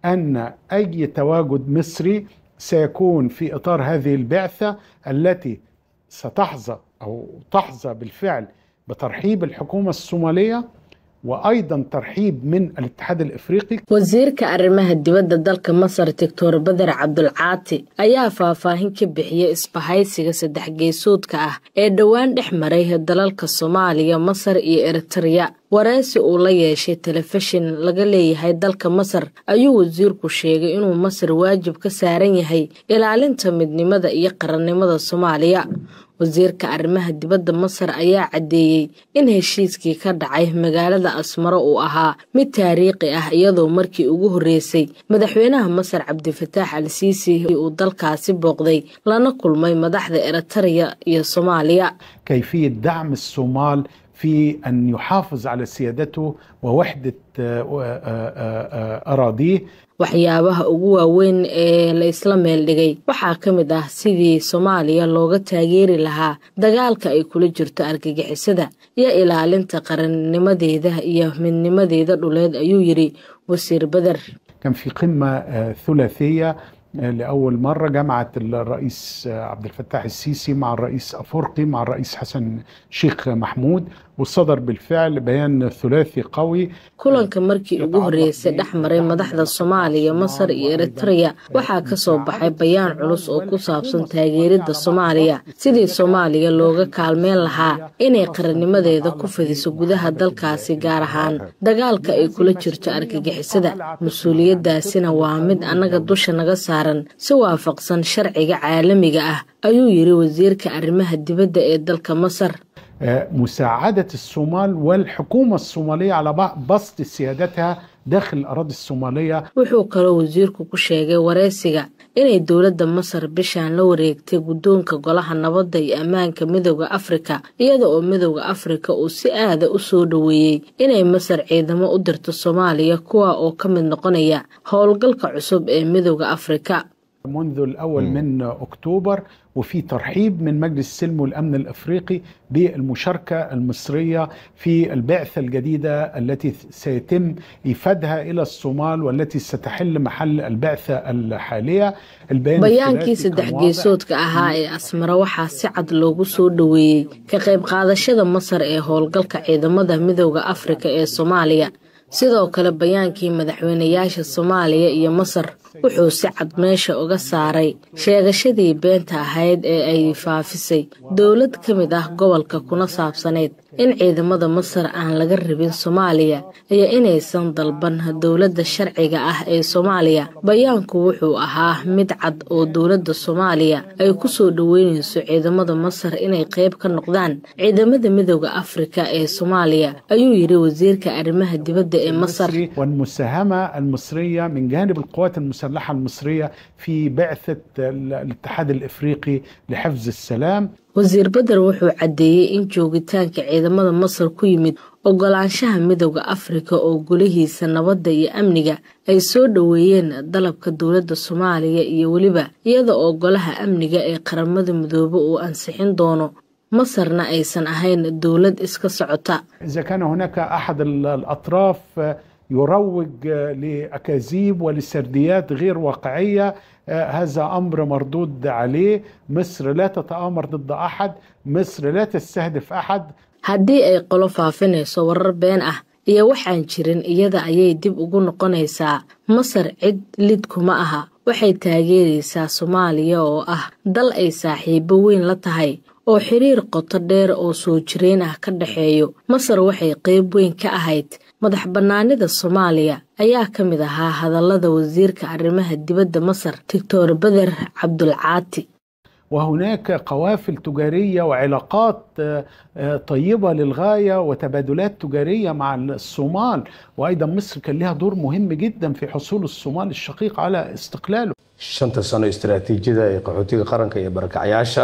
ان اي تواجد مصري سيكون في اطار هذه البعثه التي ستحظى او تحظى بالفعل بترحيب الحكومه الصوماليه وايضا ترحيب من الاتحاد الافريقي wasiirka arrimaha dibadda dalka masar doctor bader cabdulcaati ayaa faahfaahin ka bixiyey isbahaysiga saddex geesoodka ah ee dhowaan dhex maray dalalka soomaaliya masar iyo eritreya wareysi uu la yeeshay telefishin laga leeyahay dalka masar ayuu wasiirku sheegay inuu masar waajib ka saaran yahay ilaalinta midnimada iyo qarannimada soomaaliya wasiirka arrimaha dibadda masar ayaa caddeeyey in heshiiskii ka dhacay magaalada asmaro uu ahaa mid taariikhi ah iyadoo markii ugu horreysay madaxweynaha masar cabdifataax al siisi uu dalkaasi booqday lana kulmay madaxda eritreya iyo soomaaliya كيفيه دعم الصومال في ان يحافظ على سيادته ووحده اراضيه waxyaabaha ugu waaweyn ee la isla meel dhigay waxaa ka mid ah sidii soomaaliya looga taageeri lahaa dagaalka ay kula jirto argagixisada iyo ilaalinta qarannimadeeda iyo midnimadeeda dhuleed ayuu yidhi wasiir beder كان في قمه ثلاثيه لأول مرة جمعت الرئيس عبد الفتاح السيسي مع الرئيس أفرقي مع الرئيس حسن شيخ محمود وصدر بالفعل بيان ثلاثي قوي kulanka markii ugu horreysay dhex maray madaxda soomaaliya masar iyo eritreya waxaa ka soo baxay bayaan culus oo ku saabsan taageeridda soomaaliya sidii soomaaliya looga kaalmeyn lahaa inay qarannimadeeda ku fidiso gudaha dalkaasi gaar ahaan dagaalka ay kula jirto argagixisada mas-uuliyaddaasina waa mid annaga dusha naga saaran si waafaqsan sharciga caalamiga ah ayuu yidhi wasiirka arrimaha dibadda ee dalka masar مساعدة الصومال والحكومة الصومالية على بسط سيادتها داخل الأراضي الصومالية wuxuu kaloo wasiirku ku sheegay wareysiga inay dowladda masar bishaan la wareegtay guddoonka golaha nabadda iyo ammaanka midooda afrika iyada oo midooda afrika uu si aada u soo dhoweeyey inay masar ciidamo u dirto soomaaliya kuwa oo ka mid noqonaya howlgalka cusub ee midooda afrika منذ الأول من أكتوبر وفي ترحيب من مجلس السلم والأمن الأفريقي بالمشاركة المصرية في البعثة الجديدة التي سيتم إيفادها إلى الصومال والتي ستحل محل البعثة الحالية البيان bayaankii saddex geesoodka ahaa ee asmara waxaa si cad loogu soo dhoweeyey ka qayb qaadashada masar ee howlgalka ciidamada midooda afrika ee soomaaliya sidoo kale bayaankii madaxweynayaasha soomaaliya iyo masar wuxuu si cad meesha uga saaray sheegashadii beenta ahayd ee ay faafisay dowlad ka mid ah gobolka kuna saabsaneyd in ciidamada masar aan laga rabin soomaaliya iyo inaysan dalban dowladda sharciga ah ee soomaaliya bayaanku wuxuu ahaa mid cad oo dowladda soomaaliya ay ku soo dhoweynayso ciidamada masar inay qayb ka noqdaan ciidamada midooda afrika ee soomaaliya ayuu yidhi wasiirka arrimaha dibadda ee masar والمساهمة المصرية من جانب القوات المسلحة المصرية في بعثة الاتحاد الإفريقي لحفظ السلام wasiir beder wuxuu caddeeyey in joogitaanka ciidamada masar ku yimid ogolaanshaha midooda afrika oo golihiisa nabadda iyo amniga ay soo dhoweeyeen dalabka dowladda soomaaliya iyo weliba iyada oo golaha amniga ee qaramada midoobe uu ansixin doono masarna aysan ahayn dowlad iska socota إذا كان هناك أحد الأطراف يروج لأكاذيب ولسرديات غير واقعية هذا أمر مردود عليه مصر لا تتآمر ضد أحد مصر لا تستهدف أحد haddii ay qolo faafinayso warar been ah iyo waxaan jirin iyada ayay dib ugu noqonaysaa masar cid lid kuma aha waxay taageeraysaa soomaaliya oo ah dal ay saaxiibo weyn la tahay oo xiriir qoto dheer oo soo jireen ah ka dhexeeyo masar waxay qayb weyn ka ahayd madax bannaanida soomaaliya ayaa ka mid ahaa hadallada wasiirka arrimaha dibadda masar doctor beder cabdulcaati وهناك قوافل تجارية وعلاقات طيبة للغاية وتبادلات تجارية مع الصومال وأيضا مصر كان لها دور مهم جدا في حصول الصومال الشقيق على استقلاله shanta sano istaraatiijiyada ee qaxootiga qaranka iyo barakacyaasha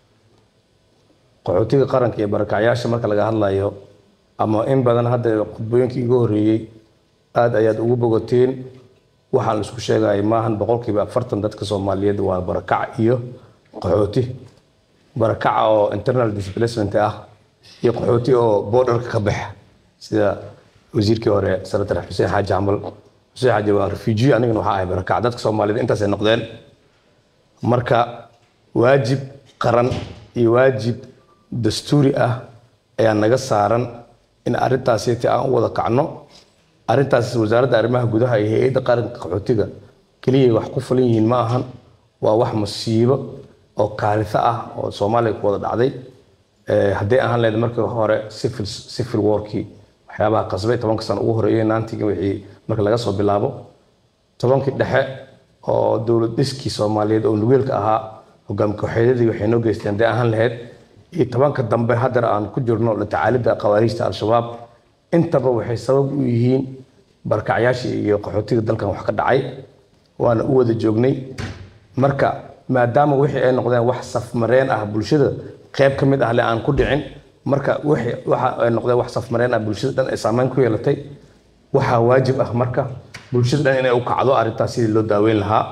qaxootiga qaranka iyo barakacyaasha marka laga hadlayo ama in badan hadda khudbooyinkii iga horreeyey aada ayaad ugu bogateen waxaan la isku sheegaya maahan boqolkiiba afartan dadka soomaaliyeed waa barakac iyo qaxooti barakaca oo internal displacement ah iyo qaxooti oo borderka ka baxa sida wasiirkii hore senator xuseen xaaji camal xuseen xaaji waa refugee anigana waxaa ahay barakac dadka soomaaliyed intaasay noqdeen marka waajib qaran iyo waajib dastuuri ah ayaa naga saaran in arrintaasiti aan u wada kacno arrintaas wasaaradda arrimaha gudaha iyo hay-adda qaranka qaxootiga keliya wax ku fulan yihiin ma ahan waa wax masiibo oo kaalito ah oo soomaaliya ku wada dhacday hadday ahaan lahayd markii hore civil civil warkii waxyaabaha qasbay tobanka sano ugu horeeyay naantiga wixii marka laga soo bilaabo tobankii dhexe oo dowlad dhiskii soomaaliyeed oo nugeelka ahaa hogaami kooxeedyadii waxay noo geysteen hadday ahaan lahayd iyo tobanka dambe haddana aan ku jirno la tacaalidda khawaariijta al-shabaab intaba waxay sabab u yihiin barkacyaashii iyo qaxootiga dalkan wax ka dhacay waana u wada joognay marka maadaama wixii ay noqdeen wax safmareen ah bulshada qayb ka mid ah le aan ku dhicin marka wixii waxa ay noqdeen wax safmareen ah bulshada dhan ay saameyn ku yeelatay waxaa waajib ah marka bulshada dhan inay u kacdo arrintaas sidii loo daaweyn lahaa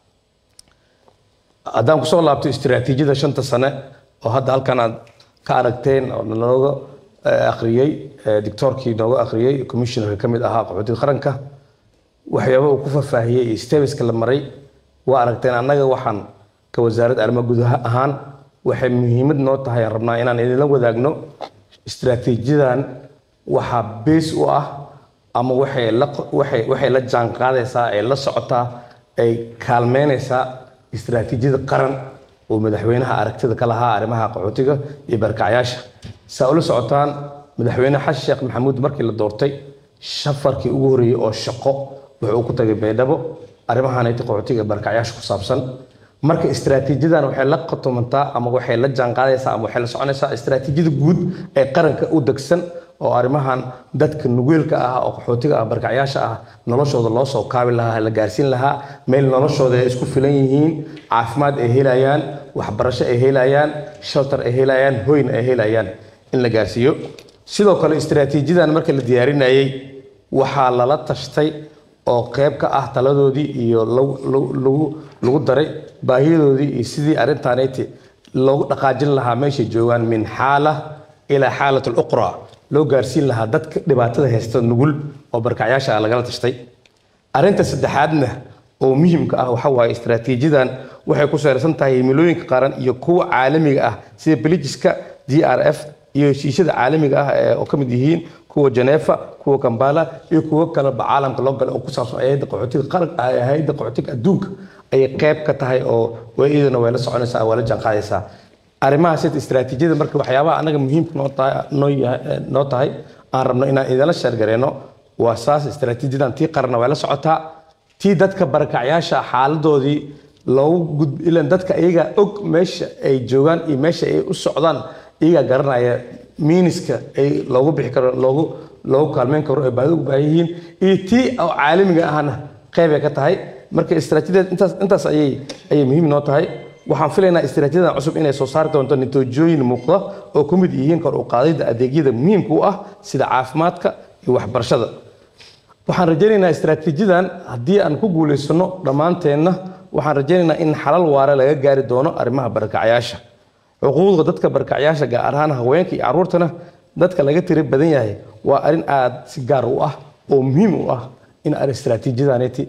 haddaan kusoo laabto istiraatiijiyada shanta sane oo hadda halkan aad ka aragteen oo nalooga akhriyey dictoorkii nooga akhriyey commissionerka ka mid ahaa qaxootiga qaranka waxyaaba uu ku faahfaahiyey iyo stebiska la maray waa aragteen annaga waxaan ka wasaaradda arrimaha gudaha ahaan waxay muhiimad noo tahay aan rabnaa inaan idinla wadaagno istiraatiijiyadan waxaa bees u ah ama waxay la waxay waxay la jaan qaadaysaa ay la socotaa ay kaalmeynaysaa istiraatiijiyada qaran oo madaxweynaha aragtida ka lahaa arrimaha qaxootiga iyo barkacyaasha saa ula socotaan madaxweyne xasan sheekh maxamuud markii la doortay safarkii ugu horreeyey oo shaqo wuxuu ku tagay baydhabo arrimahanayta qaxootiga barkacyaasha ku saabsan marka istiraatiijiyadan waxay la qotomantaa ama waxay la jaanqaadaysaa ama waxay la soconaysaa istiraatiijiyada guud ee qaranka u degsan oo arrimahan dadka nugeelka ah oo qaxootiga ah barkacyaasha ah noloshooda loo soo kaabi lahaa la gaarsiin lahaa meel noloshooda ay isku filan yihiin caafimaad ay helayaan waxbarasho ay helayaan shelter ay helayaan hoyn ay helayaan in la gaarsiiyo sidoo kale istiraatiijiyadan marka la diyaarinayay waxaa lala tashtay oo qayb ka ah taladoodii iyo lagu daray baahiyadoodii iyo sidii arrintaanayti loogu dhaqaajin lahaa meeshay joogaan min xaala ilaa xaalat aluqra loo gaarsiin lahaa dadka dhibaatada haysta nugul oo barkacyaasha ah lagala tashtay arrinta saddexaadna oo muhiimka ah waxa waaye istiraatiijiyadan waxay ku salaysan tahay himilooyinka qaran iyo kuwa caalamiga ah sida belijiska d r f iyo heshiisyada caalamiga ah oo ka mid yihiin kuwa Geneva kuwa Kampala iyo kuwa kale ba caalamka loo galay oo ku saabsan hay'adda qaxootiga qaran hay'adda qaxootiga adduunka ayay qayb ka tahay oo way iyadana way la soconaysaa waa la jaanqaadaysaa arrimahaas istiraatiijiyada marka waxyaabaha anaga muhiimka noo tahay noo yahay noo tahay aan rabno inaan idinla sheergareeno waa saas istiraatiijiyadan tii qaranna way la socotaa tii dadka barakacyaasha xaaladoodii loogu gud ilan dadka iyaga og meesha ay joogaan iyo meesha ay u socdaan iyagaa garanaya miiniska ay loogu bixi karo loogu loogu kaalmeyn karo ay baadi ugu baahan yihiin iyo tii oo caalamiga ahna qayb ay ka tahay marka istiraatiijiyada intaas intaas ayay ayay muhiim noo tahay waxaan filaynaa istiraatiijiyadan cusub inay soo saari doonto natiijooyin muuqda oo ku mid yihiin kor u qaadidda adeegyada muhiimka u ah sida caafimaadka iyo waxbarashada waxaan rajaynaynaa istiraatiijiyadan haddii aan ku guulaysano dhammaanteenna waxaan rajaynaynaa in xalal waare laga gaari doono arrimaha barakacyaasha xuquuqda dadka barakacyaasha gaar ahaan haweenka iyo carruurtana dadka laga tiri badan yahay waa arrin aad si gaar u ah oo muhiim u ah in ar istiraatiijiyadaneti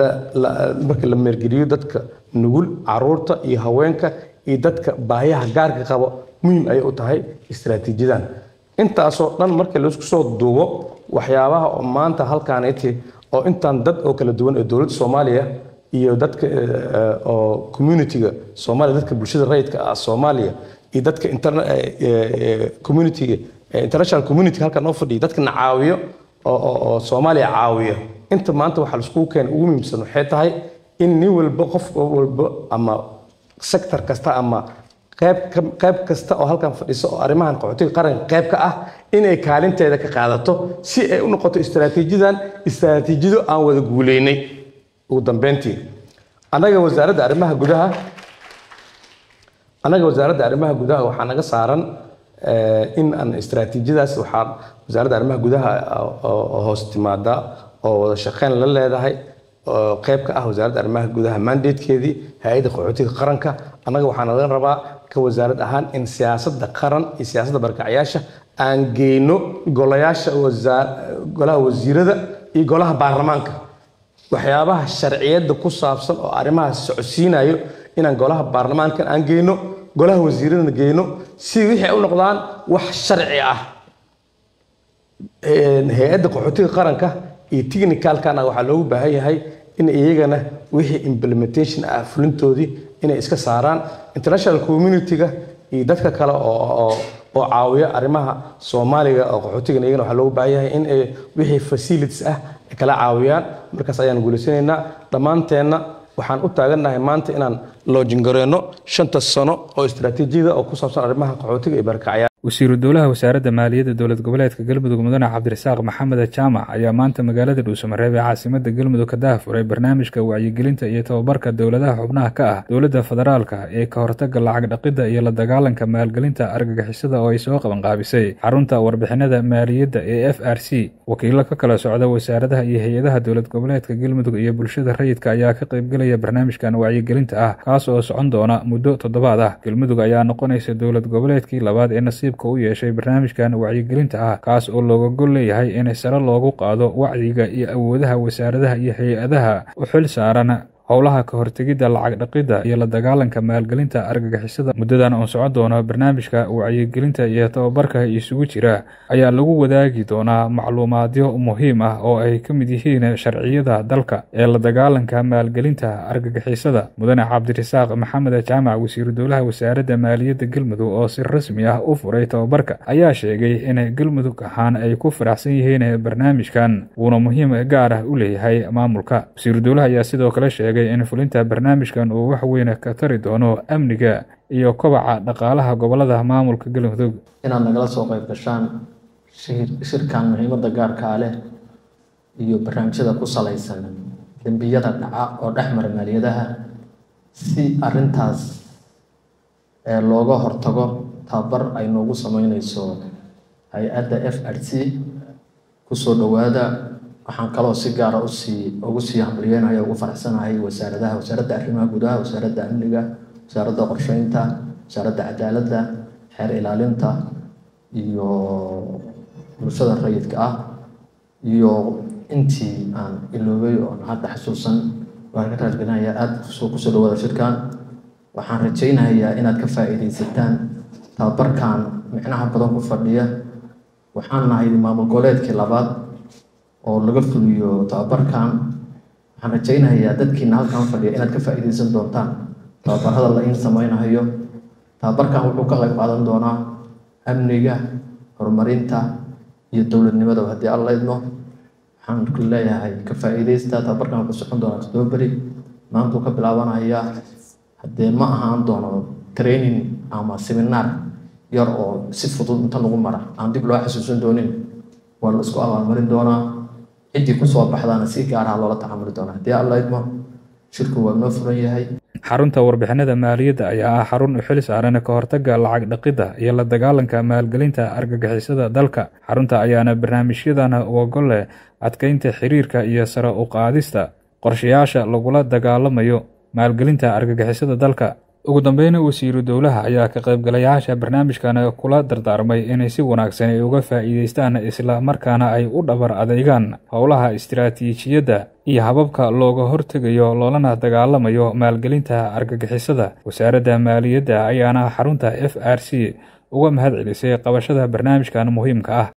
marka la meergeliyo dadka nugul carruurta iyo haweenka iyo dadka baahiyaha gaarka qabo muhiim ayay u tahay istiraatiijiyadan intaasoo dhan marka laisku soo duubo waxyaabaha oo maanta halkaaneti oo intaan dad oo kala duwan ee dowladda soomaaliya iyo dadka oo communitiga soomaaliya dadka bulshada rayidka ah soomaaliya iyo dadka communitiga international community halkan noo fadhiya dadkana caawiyo oo soomaaliya caawiya inta maanta waxaa laiskugu keenay ugu muhiimsan waxay tahay in nin walba qof walba ama sector kasta ama qayb qayb kasta oo halkan fadhiso oo arrimahan qaxootiga qaranka qayb ka ah inay kaalinteeda ka qaadato si ay u noqoto istiraatiijiyadan istiraatiijiyado aan wada guuleynay ugu dambeyntii annaga wasaaradda arrimaha gudaha annaga wasaaradda arrimaha gudaha waxaa naga saaran in aan istiraatiijiyadaas waxaa wasaaradda arrimaha gudaha oo hoos timaada oo wada shaqeyn la leedahay oo qayb ka ah wasaaradda arrimaha gudaha mandatekeedii hay-adda qaxootiga qaranka annaga waxaa naga rabaa ka wasaarad ahaan in siyaasadda qaran iyo siyaasadda barkacyaasha aan geyno golayaasha golaha wasiirada iyo golaha baarlamaanka waxyaabaha sharciyadda ku saabsan oo arrimahaas socodsiinayo inaan golaha baarlamaankan aan geyno golaha wasiiradana geyno si wixii ay u noqdaan wax sharci ah hay-adda qaxootiga qaranka iyo technicalkana waxaa loogu baahan yahay in iyagana wixii implementation ah fulintoodii inay iska saaraan international community-ga iyo dadka kale oo oo caawiya arrimaha soomaaliga oo qaxootigan iyagana waxaa loogu baahan yahay in ay wixii facilities ah ay kala caawiyaan markaas ayaan guulaysanaynaa dhammaanteenna waxaan u taagannahay maanta inaan loojingareyno shanta sano oo istaraatiijiyada oo ku saabsan arrimaha qaxootiga iyo barkacya wasiiru dowlaha wasaaradda maaliyadda dowlad goboleedka galmudug mudane cabdirasaaq maxamed jaamac ayaa maanta magaalada dhuusamareeb ee caasimada galmudug ka daahfuray barnaamijka wacyigelinta iyo tababarka dowladaha xubnaha ka ah dowladda federaalka ee ka hortaga lacag dhaqidda iyo la dagaalanka maalgelinta argagixisada oo ay soo qabanqaabisay xarunta warbixinada maaliyadda ee f r c wakiilo ka kala socda wasaaradaha iyo hay-adaha dowlad goboleedka galmudug iyo bulshada rayidka ayaa ka qaybgelaya barnaamijkan wacyigelinta ah kaas oo socon doona muddo toddobaad ah galmudug ayaa noqonaysa dowlad goboleedkii labaad ee nasiib u yeeshay barnaamijkan wacyigelinta ah kaas oo looga gol leeyahay in sare loogu qaado wacyiga iyo awoodaha wasaaradaha iyo hay-adaha u xil saaran howlaha ka hortegidda lacag dhaqidda iyo la dagaalanka maalgelinta argagixisada muddadan oo socon doona barnaamijka wacyigelinta iyo tababarka isugu jira ayaa lagu wadaagi doonaa macluumaadyo muhiim ah oo ay ka mid yihiin sharciyada dalka ee la dagaalanka maalgelinta argagixisada mudane cabdirasaaq maxamed jaamac wasiiru dowlaha wasaaradda maaliyadda galmudug oo si rasmi ah u furay tababarka ayaa sheegay in galmudug ahaan ay ku faraxsan yihiin barnaamijkan wuuna muhiim gaar ah u leeyahay maamulka wasiiru dowlaha ayaa sidoo kale sheegay in fulinta barnaamijkan uu wax weyn ka tari doono amniga iyo kobaca dhaqaalaha gobolada maamulka galmudug inaad nagala soo qayb gashaan shirkan muhiimadda gaarkaa leh iyo barnaamijyada ku salaysan dembiyada dhaca oo dhex mara maaliyadaha si arintaas looga hortago tababar ay noogu sameyneyso hay-adda f r c kusoo dhowaada waxaan kaloo si gaara usii ugu sii hambalyeynaya ugu faraxsanahay wasaaradaha wasaaradda arrimaha gudaha wasaaradda amniga wasaaradda qorsheynta wasaaradda cadaaladda xeer ilaalinta iyo bulshada rayidka ah iyo intii aan iloobay oon hadda xasuusan waan ka raajgelinaya aada soo kusoo dhawaada shirkan waxaan rajaynayaa inaad ka faa'iidaysataan tababarkan micnaha badan ku fadhiya waxaan nahay maamul goboleedkii labaad oo laga fuliyo tababarkan waxaan rajaynayaa dadkiina halkan fadhiya inaad ka faa'iidaysan doontaan tababarada la iin sameynayo tababarkan wuxuu ka qayb qaadan doonaa amniga horumarinta iyo dowladnimada haddii alla idmo waxaan ku leeyahay ka faa'iidaysta tababarkan wuxuu socon doonaa octoberi maantuu ka bilaabanaya haddee ma ahaan doono training ama seminar yar oo si fudud inta lagu mara aan dib loo xasuusan doonin waa la isku abaalmarin doonaa ciddii kusoo baxdaana si gaaraha loola tacamuli doonaa haddii alla idmo shirku waa noo furan yahay xarunta warbixinada maaliyadda ayaa ah xarun u xil saaran ka hortagga lacag dhaqidda iyo la dagaalanka maalgelinta argagixisada dalka xarunta ayaana barnaamijyadan ogol leh adkeynta xiriirka iyo sare u qaadista qorshayaasha lagula dagaalamayo maalgelinta argagixisada dalka ugu dambeyna wasiiru dowlaha ayaa ka qaybgalayaasha barnaamijkan kula dardaarmay inay si wanaagsan ay uga faa'iidaystaan isla markaana ay u dhabar adeegaan howlaha istiraatiijiyadda iyo hababka looga hortegayo loolana dagaalamayo maalgelinta argagixisada wasaaradda maaliyadda ayaana xarunta f r c uga mahad celisay qabashada barnaamijkan muhiimka ah